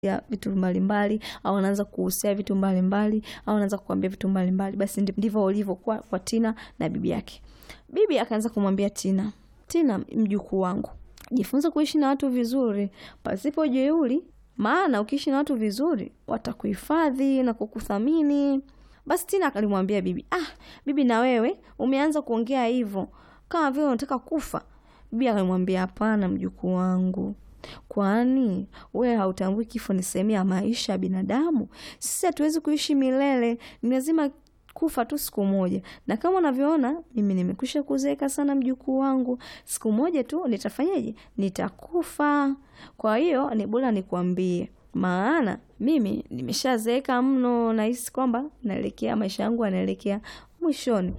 ya vitu mbalimbali au anaanza kuhusia vitu mbalimbali au anaanza kukwambia vitu mbalimbali. Basi ndi- ndivyo ulivyokuwa kwa Tina na bibi yake. Bibi akaanza kumwambia Tina, Tina mjukuu wangu, jifunze kuishi na watu vizuri pasipo jeuri, maana ukiishi na watu vizuri watakuhifadhi na kukuthamini. Basi Tina alimwambia bibi, ah, bibi na wewe umeanza kuongea hivyo kama vile unataka kufa. Bibi akamwambia hapana, mjukuu wangu, kwani wewe hautambui kifo ni sehemu ya maisha ya binadamu? Sisi hatuwezi kuishi milele, ni lazima kufa tu siku moja, na kama unavyoona mimi nimekwisha kuzeeka sana, mjukuu wangu, siku moja tu nitafanyaje? Nitakufa. Kwa hiyo ni bora nikwambie, maana mimi nimeshazeeka mno, nahisi kwamba naelekea maisha yangu yanaelekea mwishoni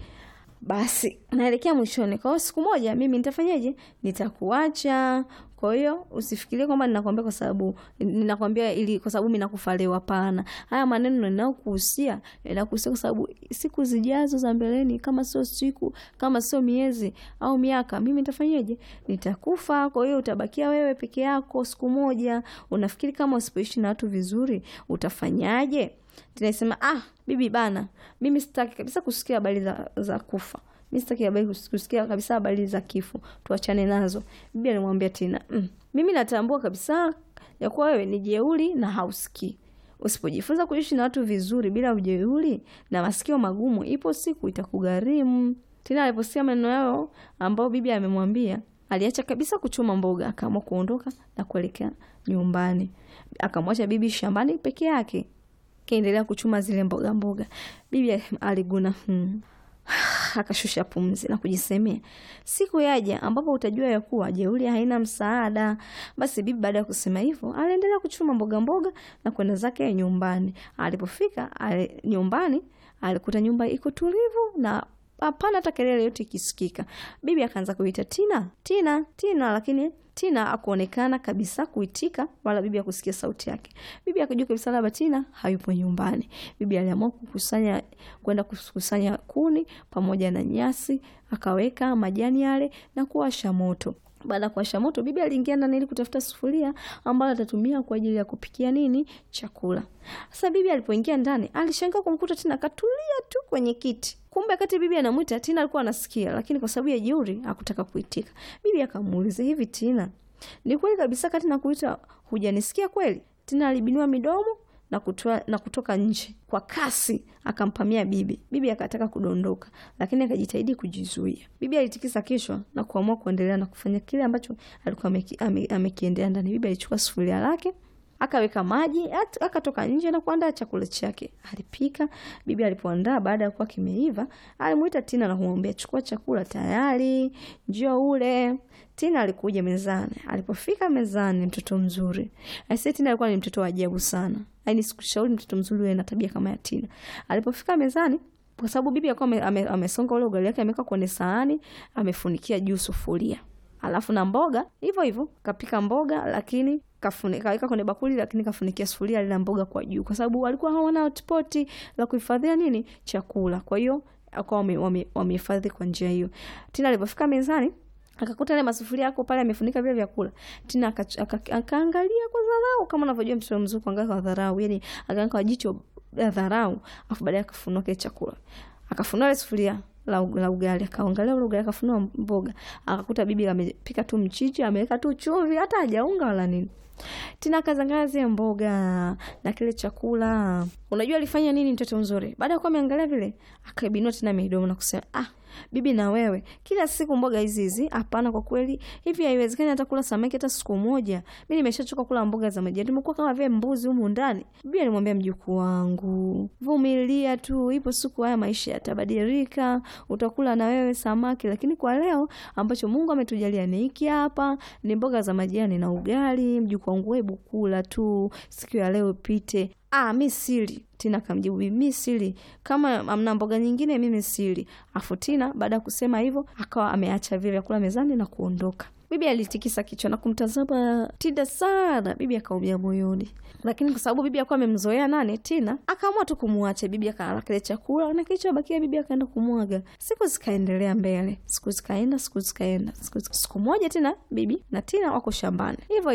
basi naelekea mwishoni. Kwa hiyo siku moja mimi nitafanyaje? Nitakuacha. Kwa hiyo usifikirie kwamba ninakwambia kwa sababu ninakwambia ili kwa sababu mimi nakufa leo. Hapana, haya maneno ninayokuhusia ninakuhusia kwa sababu siku zijazo za mbeleni, kama sio siku, kama sio miezi au miaka, mimi nitafanyaje? Nitakufa. Kwa hiyo utabakia wewe peke yako siku moja. Unafikiri kama usipoishi na watu vizuri utafanyaje? Tunasema ah, bibi bana, mimi sitaki kabisa kusikia habari za, za kufa. Mimi sitaki habari kus- kusikia kabisa habari za kifo, tuachane nazo. Bibi alimwambia Tina, mm, mimi natambua kabisa ya kuwa wewe ni jeuri na hausikii. Usipojifunza kuishi na watu vizuri bila ujeuri na masikio magumu, ipo siku itakugharimu. Tina aliposikia maneno yao ambao bibi amemwambia, aliacha kabisa kuchuma mboga, akaamua kuondoka na kuelekea nyumbani. Akamwacha bibi shambani peke yake kaendelea kuchuma zile mboga mboga. Bibi aliguna hmm. akashusha pumzi na kujisemea, siku yaja ambapo utajua ya kuwa jeuri haina msaada. Basi bibi baada ya kusema hivyo aliendelea kuchuma mboga mboga na kwenda zake nyumbani. Alipofika ali, nyumbani alikuta nyumba iko tulivu na hapana hata kelele yote ikisikika. Bibi akaanza kuita Tina, Tina, Tina, lakini Tina akuonekana kabisa kuitika wala bibi akusikia sauti yake. Bibi akajua kabisa labda Tina hayupo nyumbani. Bibi aliamua kukusanya kwenda kukusanya kuni pamoja na nyasi, akaweka majani yale na kuwasha moto. Baada ya kuwasha moto, bibi aliingia ndani ili kutafuta sufuria ambayo atatumia kwa ajili ya kupikia nini chakula. Sasa bibi alipoingia ndani, alishangaa kumkuta Tina katulia tu kwenye kiti. Kumbe kati bibi anamwita Tina alikuwa anasikia, lakini kwa sababu ya jeuri hakutaka kuitika. Bibi akamuuliza, hivi Tina, ni kweli kabisa kati na kuita hujanisikia kweli? Tina alibinua midomo na, kutoa, na kutoka nje kwa kasi akampamia bibi. Bibi akataka kudondoka, lakini akajitahidi kujizuia. Bibi alitikisa kichwa na kuamua kuendelea na kufanya kile ambacho alikuwa ameki- ame- amekiendea ndani. Bibi alichukua sufuria lake akaweka maji at- akatoka nje na kuandaa chakula chake. Alipika. Bibi alipoandaa, baada ya kuwa kimeiva, alimuita Tina na kumwambia chukua chakula tayari, njoo ule. Tina alikuja mezani. Alipofika mezani, mtoto mzuri aisee, Tina alikuwa ni mtoto wa ajabu sana. Yaani sikushauri mtoto mzuri uwe na tabia kama ya Tina. Alipofika mezani kwa sababu bibi alikuwa ame- ame- amesonga ule ugali wake ameweka kwenye sahani, amefunikia juu sufuria alafu na mboga hivyo hivyo kapika mboga lakini kafuni- kaweka kwenye bakuli lakini kafunikia sufuria lile mboga kwa juu kwa sababu walikuwa hawana hotpoti la kuhifadhia nini chakula kwa hiyo akawa wame- wame- wamehifadhi kwa njia hiyo tina alipofika mezani akakuta ile masufuria yako pale amefunika vile vyakula tina aka- aka- akaangalia kwa dharau kama unavyojua mtoto mzuri kuangalia kwa dharau yani akaangalia kwa jicho la dharau afu baadaye akafunua kile chakula akafunua ile sufuria la, u- la ugali akaangalia ule ugali akafunua mboga akakuta bibi amepika tu mchichi ameweka tu chumvi hata hajaunga wala nini tina akazangalia zile mboga na kile chakula unajua alifanya nini mtoto mzuri baada ya kuwa ameangalia vile akaibinua tena midomo na kusema ah bibi na wewe kila siku mboga hizi hizi hapana kwa kweli hivi haiwezekani hata kula samaki hata siku moja mi nimeshachoka kula mboga za majani tumekuwa kama vile mbuzi humu ndani bibi alimwambia mjukuu wangu vumilia tu ipo siku haya maisha yatabadilika utakula na wewe samaki lakini kwa leo ambacho mungu ametujalia ni hiki hapa ni mboga za majani na ugali mjukuu wangu hebu kula tu siku ya leo ipite ah mi sili tina akamjibu bibi mi sili kama amna mboga nyingine mimi sili afu tina baada ya kusema hivyo akawa ameacha vile vyakula mezani na kuondoka bibi alitikisa kichwa na kumtazama tina sana bibi akaumia moyoni lakini kwa sababu bibi akuwa amemzoea nane tina akaamua tu kumwacha bibi akala kile chakula na kilichobakia bibi akaenda kumwaga siku zikaendelea mbele siku zikaenda siku zikaenda siku, siku moja tena bibi na tina wako shambani hivyo hivyo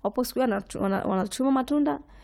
wapo siku hiyo wanatu- wana- wanachuma matunda